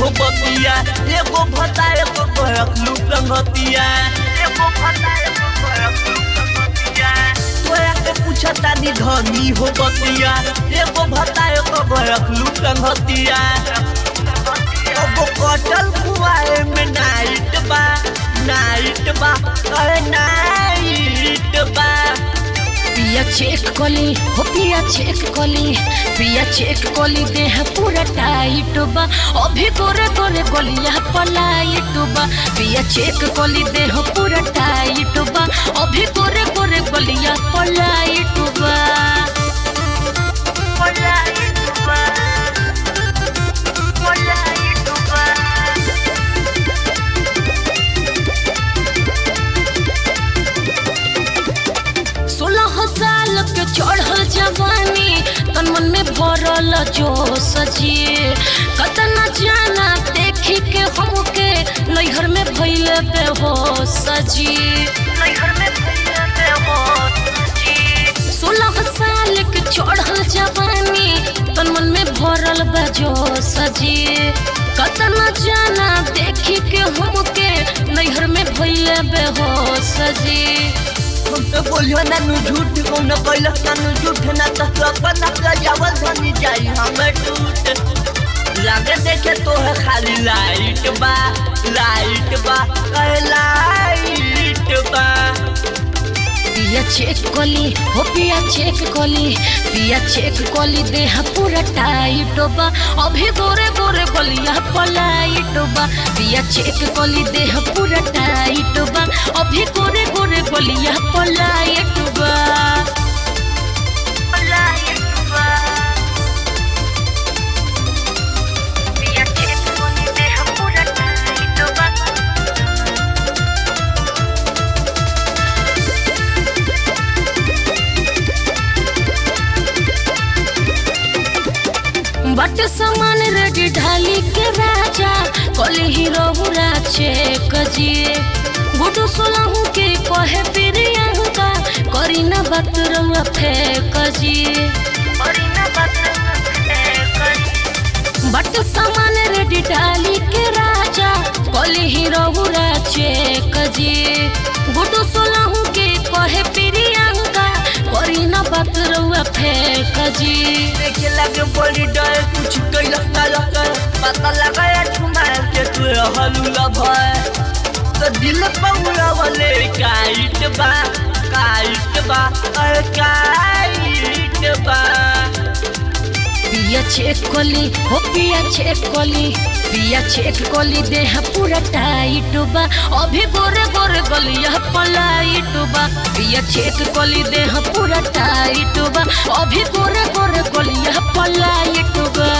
हो बतिया एगो भता एगो रखलू संगतिया एगो भता एगो रखलू संगतिया तोरा के पूछता नी धनी हो बतिया एगो भता एगो रखलू संगतिया एगो कटल कुआए में नाइट बा नाइट बा अरे नाइट बा पिया चेक कली हो पिया चेक कली पिया चेक कली देह पूरा टाइट बा अभी गोरे गोरे गलिया पलाइट बा पिया चेक कली देह पूरा टाइट बा अभी गोरे गोरे गलिया पलाइट बा पलाइट बा पलाइट बा सोलह साल के चढ़ल जवानी तन मन में भरल जो सजिए कतना जाना देखी के हमके नैहर में भइल बेहोश सजी नैहर में भैया पे हो सोलह साल के चढ़ल जवानी तन मन में भरल बजो सजी कतना जाना देखी के हमके नैहर में भइल बेहोश सजी हम तो बोलियो ना नु झूठ कौन कैल ना नु झूठ ना तो तू अपन अपना जावल धनी जाई हमें टूट लागे देखे तो है खाली लाइट बा लाइट बा अरे लाइट बा पिया चेक कली हो पिया चेक कली पिया चेक कली देह पूरा टाइट बा अभी गोरे गोरे गलिया पलाइट बा पिया चेक कली देह पूरा टाइट बा अभी गोरे गोरे गलिया पलाइट बा लाइट बा पिया चेक कोनी देह पूरा टाइट बा बट सामान रेडी ढाली के राजा कली हीरो हुरा चेक जिए गुडू सोलहू के कहे प्रियंका करी ना बात रहुआ फेंक जिए और ना बात कर बट सामान रेडी डाली के राजा कली हीरो हुरा चेक जी गुडू सोलहू के कहे प्रियंका करी ना बात रहुआ फेंक जी देखे लगे बड़ी डर कुछ कैल कर पता लगा ठुमार के तू हलूला भय तो दिल पौड़ा वाले काइट बा काइट बा अरे काइट बा पिया चेक कली हो पिया चेक कली पिया चेक कली देह पूरा टाइट बा अभी गोरे गोरे गलिया पलाइट बा पिया चेक कली देह पूरा टाइट बा अभी गोरे गोरे गलिया पलाइट बा